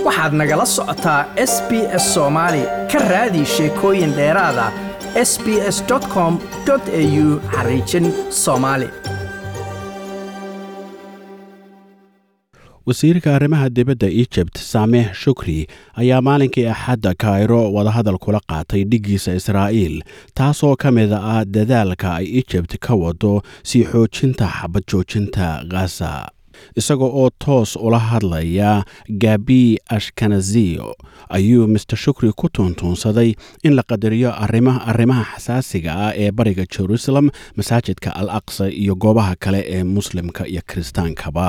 waxaad nagala socotaa s b s soomaali ka raadi sheekooyin dheeraada s b s com au xariijin soomaali wasiirka arrimaha dibadda ejibt saamix shukri ayaa maalinkii axadda kairo wadahadal kula qaatay dhiggiisa israa'iil taasoo ka mid ah dadaalka ay ejibt ka wado sii xoojinta xabad joojinta khaza isaga oo toos ula hadlaya gabi ashkanaziyo ayuu master shukri ku tuuntuunsaday in la qadariyo arrimaha xasaasiga ah ee bariga jerusalem masaajidka al aqsa iyo goobaha kale ee muslimka iyo kiristaankaba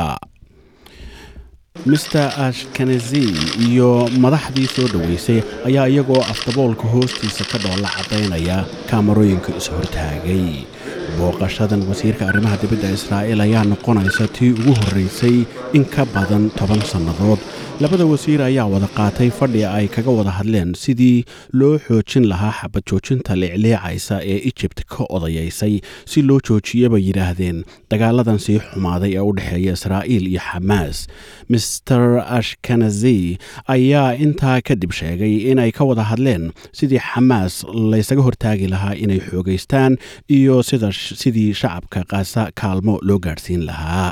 mister ashkenazi iyo madaxdii soo dhoweysay ayaa iyagoo afdaboolka hoostiisa ka dhoolla caddaynaya kaamarooyinka is-hortaagay booqashadan wasiirka arrimaha dibadda israa'iil ayaa noqonaysa tii ugu horraysay in ka badan toban sannadood labada wasiir ayaa wada qaatay fadhi ay kaga wada hadleen sidii loo xoojin lahaa xabad joojinta leecleecaysa ee ejibt ka odayaysay si loo joojiya bay yidhaahdeen dagaaladan sii xumaaday ee u dhexeeya israa'iil iyo xamaas mister ashkenazi ayaa intaa kadib sheegay inay ka wada hadleen sidii xamaas laysaga hortaagi lahaa inay xoogaystaan iyo sidii shacabka kaasa kaalmo loo gaadhsiin lahaa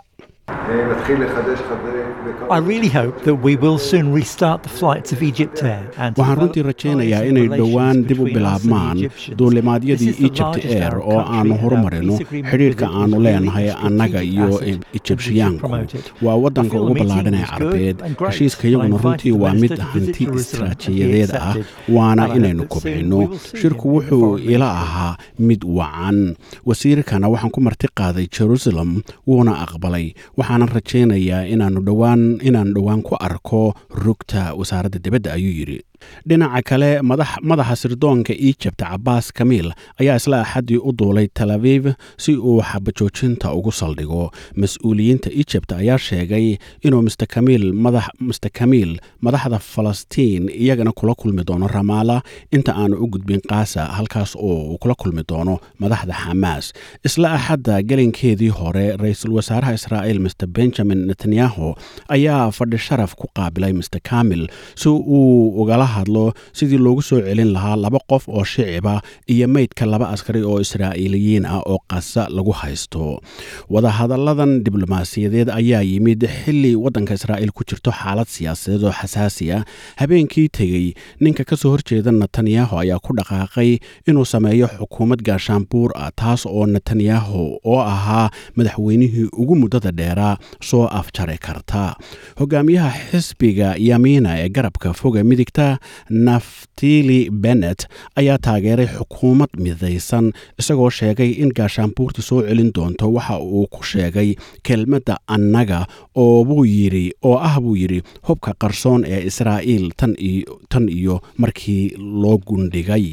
waxaan runtii rajaynayaa inay dhowaan dib u bilaabmaan duulimaadyadii ejipt air oo aannu horumarino xidhiidhka aannu leenahay annaga iyo ijibshiyaanku waa waddanka ugu ballaadhan ee carbeed heshiiska iyaguna runtii waa mid hanti istraajiyadeed ah waana inaynu kobcinno shirku wuxuu ila ahaa mid wacan wasiirkana waxaan ku marti qaaday jerusalem wuuna aqbalay waxaanan rajaynayaa inaanu dhowaan inaan dhowaan ku arko rugta wasaaradda dibadda ayuu yidhi dhinaca kale madaxa sirdoonka ejibt cabaas kamiil ayaa isla axaddii u duulay tel aviv si uu xabajoojinta ugu saldhigo mas-uuliyiinta ejibt ayaa sheegay inuu mr kamiil madaxda falastiin iyagana kula kulmi doono ramaala inta aanu u gudbin kaasa halkaas oo uu kula kulmi doono madaxda xamaas isla axadda gelinkeedii hore ra-iisul wasaaraha israa'iil mr benjamin netanyahu ayaa fadhi sharaf ku qaabilay mr kamil si uu ugala hadlo sidii loogu soo celin lahaa laba qof oo shiciba iyo meydka laba askari oo israa'iiliyiin ah oo qasa lagu haysto wadahadalladan diblomaasiyadeed ayaa yimid xili waddanka israa'iil ku jirto xaalad siyaasadeed oo xasaasi ah habeenkii tegey ninka ka soo horjeeda netanyahu ayaa ku dhaqaaqay inuu sameeyo xukuumad gaashaanbuur ah taas oo netanyahu oo ahaa madaxweynihii ugu muddada dheeraa soo afjari karta hogaamiyaha xisbiga yamiina ee garabka foga midigta naftili bennet ayaa taageeray xukuumad midaysan isagoo sheegay in gaashaanbuurta soo celin doonto waxa uu ku sheegay kelmadda annaga oo buu yidhi oo ah buu yidhi hubka qarsoon ee israa'iil tan iyo markii loo gundhigay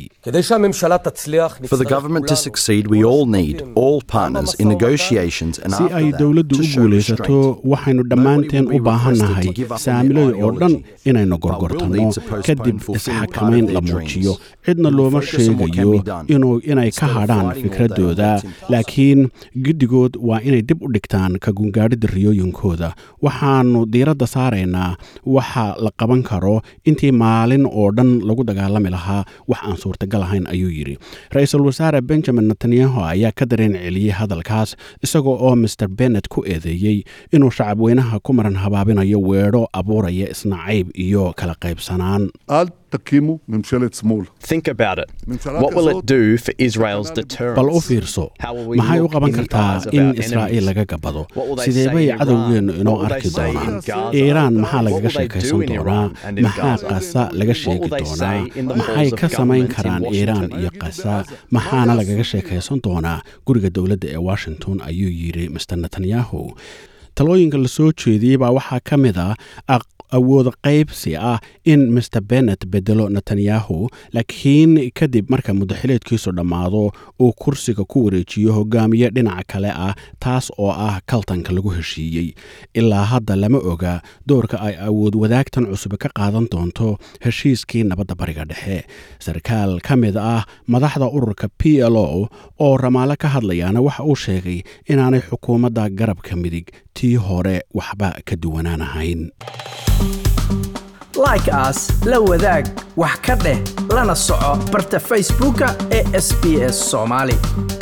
For the government to succeed, we all need all partners in negotiations and si ay dowladdu u guulaysato waxaynu dhammaanteen u baahannahay saamilay oo dhan inaynu gorgortanno kadib isxakamayn la muujiyo cidna looma sheegayo inay ka hadhaan fikraddooda laakiin giddigood waa inay dib u dhigtaan ka gungaadhidda riyooyinkooda waxaannu diiradda saaraynaa waxa la qaban karo intii maalin oo dhan lagu dagaalami lahaa wax aan suurtagal ahayn ayuu yidhi ra-iisul wasaare benjamin netanyahu ayaa ka dareen celiyey hadalkaas isagoo oo master bennet ku eedeeyey inuu shacabweynaha ku maran habaabinayo weedho abuuraya isnacayb iyo kala qaybsanaan تقيموا ممشلة سمول Think about it. What will it do for Israel's deterrence? bal u fiirso How will we maxay u look qaban in the kartaa eyes of in our israa'iil enemies? laga gabado What will they sidee say bay in cadowgeennu Iran? inoo What will arki they say in doonaan Gaza? iiraan maxaa What lagaga will they sheekaysan do in doonaa Iran and in maxaa Gaza? qasa laga What sheegi will they doonaa say in the maxay halls of ka samayn government in karaan iiraan Washington? iyo qasa maxaana lagaga sheekaysan doonaa guriga dowladda ee washington ayuu yidhi mr netanyahu talooyinka la soo jeediyey baa waxaa ka mid a awood qaybsi ah in mr bennet bedelo netanyahu laakiin kadib marka muddaxileedkiisu dhammaado uu kursiga ku wareejiyo hogaamiye dhinaca kale ah taas oo ah kaltanka lagu heshiiyey ilaa hadda lama oga doorka ay awood wadaagtan cusub ka qaadan doonto heshiiskii nabadda bariga dhexe sarkaal ka mid ah madaxda ururka p l o oo ramaale ka hadlayaana waxa uu sheegay inaanay xukuumadda garabka midig tii hore waxba ka duwanaanahayn like aas la wadaag wax ka dheh lana soco barta facebooka ee sb s soomaali